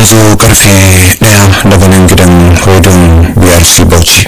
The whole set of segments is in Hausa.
ya zo karfe daya daga nan gidan hodon brc bauchi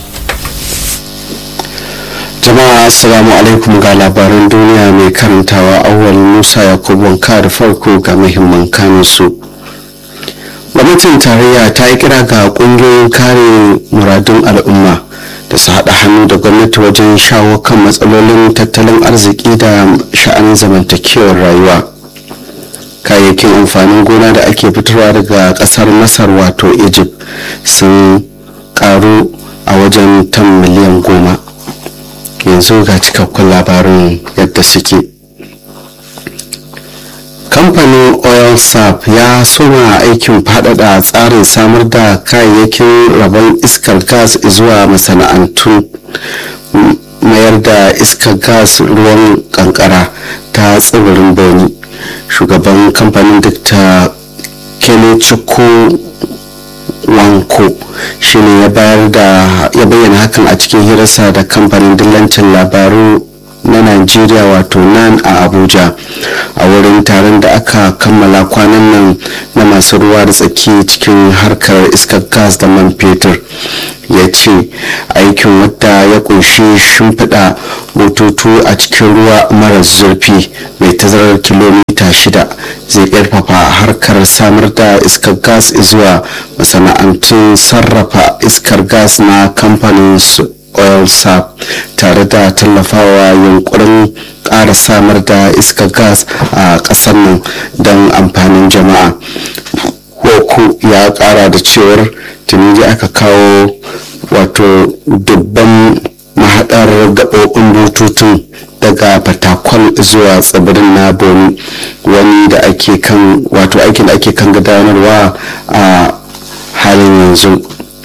jama'a assalamu alaikum ga labaran duniya mai karantawa awwal musa yakubu wanka da farko ga muhimman kanunsu gwamnatin tarayya ta yi kira ga kungiyoyin kare muradun al'umma da su haɗa hannu da gwamnati wajen shawo kan matsalolin tattalin arziki da sha'anin zamantakewar rayuwa kayayyakin amfanin gona da ake fitarwa daga ƙasar masar wato egypt sun karu a wajen tan miliyan goma yanzu ga cikakkun labarin yadda suke kamfanin oil sap ya soma aikin faɗaɗa tsarin samar da kayayyakin rabon iskar gas zuwa masana'antun mayar da iskar gas ruwan kankara ta tsibirin boni shugaban kamfanin dr kenechukwu wanko shine ya bayar da ya bayyana hakan a cikin hirarsa da kamfanin dillancin labaru na Najeriya wato nan a Abuja a wurin taron da aka kammala kwanan nan na masu ruwa da tsaki cikin harkar iskar gas da man fetur ya ce aikin wadda ya kunshi shimfiɗa bututu a cikin ruwa mara zurfi mai tazarar kilomita shida zai ƙarfafa harkar samar da iskar gas zuwa masana'antun sarrafa iskar gas na kamfanin oil sap tare da tallafawa yunkurin ƙara samar da iskar gas a ƙasar nan don amfanin jama'a hoku ya ƙara da cewar tuni aka kawo wato dubban mahaɗar gaɓoɓin bututun daga fatakwal zuwa tsibirin na boni wani da ake kan wato aikin da ake kan gudanarwa a halin yanzu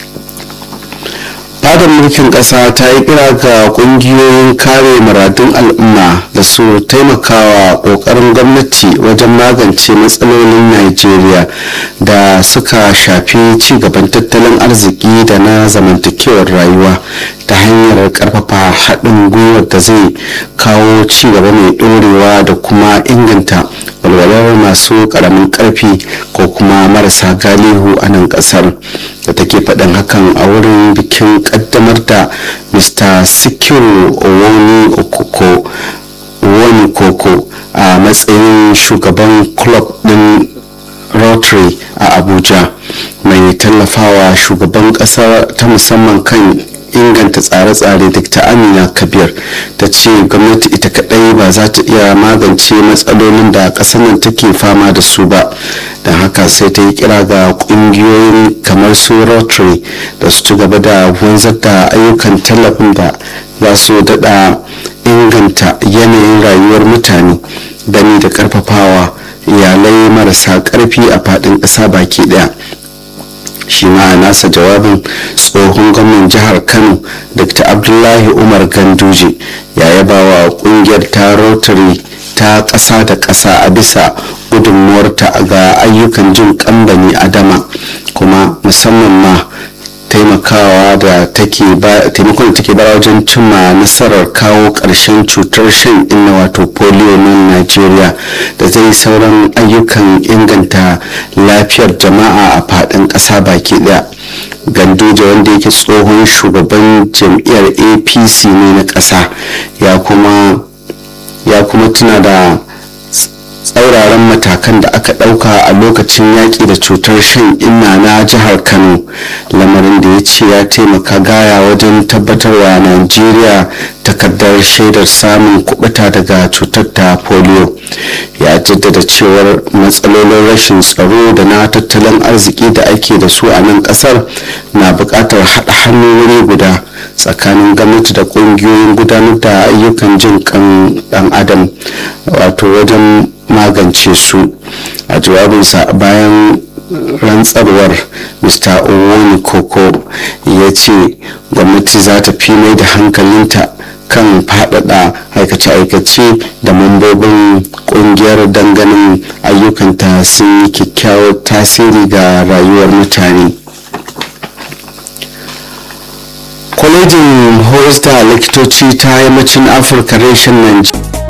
fadar mulkin kasa ta yi kira ga kungiyoyin kare muradun al'umma da su taimakawa kokarin gwamnati wajen magance matsalolin najeriya da suka shafi cigaban tattalin arziki da na zamantakewar rayuwa ta hanyar karfafa haɗin gwiwar da zai kawo cigaba mai ɗorewa da kuma inganta walwalar masu ƙaramin ƙarfi ko kuma marasa galihu a nan ƙasar da take faɗin hakan a wurin bikin ƙaddamar da mr sikiru owoni okoko wani koko a matsayin shugaban club ɗin rotary a abuja mai tallafawa shugaban ƙasa ta musamman kan inganta tsare-tsare dr amina kabir ta ce gwamnati ita kadai ba za ta iya magance matsalolin da ƙasar nan take fama da su ba da haka sai ta yi kira ga ƙungiyoyin kamar su rotary da su ci gaba da wanzar da ayyukan tallafin da za su daɗa inganta yanayin rayuwar mutane gani da ƙarfafawa iyalai marasa ƙarfi a faɗin ƙasa baki ɗaya shi ma a nasa jawabin tsohon gwamnan jihar kano dr abdullahi umar ganduje ya yaba wa kungiyar ta rotary ta ƙasa da ƙasa a bisa gudunmuwarta ga ayyukan jin kambani adama kuma musamman ma taimakawa da take taimakon da take bara wajen cimma nasarar kawo ƙarshen cutar shan inna wato polio na najeriya da zai sauran ayyukan inganta lafiyar jama'a a faɗin ƙasa baki ɗaya ganduje wanda yake tsohon shugaban jam'iyyar apc ne na ƙasa ya kuma ya kuma tuna da tsauraran matakan da aka ɗauka a lokacin yaƙi da cutar shan inna na jihar kano lamarin da ya ce ya taimaka gaya wajen tabbatarwa najeriya takardar shaidar samun kubuta daga cutar ta polio ya jaddada cewar matsalolin rashin tsaro da na tattalin arziki da ake da su a nan kasar na buƙatar haɗa hannu wuri guda tsakanin gwamnati da ƙungiyoyin gudanar da ayyukan jin kan ɗan adam wato wajen magance su a jawabinsa bayan rantsarwar mr owoni koko ya ce gwamnati za ta fi mai da hankalinta kan faɗaɗa aikace-aikace da mambobin ƙungiyar danganin ayyukanta sun yi kyakkyawar tasiri ga rayuwar mutane kwalejin horis da likitoci ta yammacin afirka reshen najeriya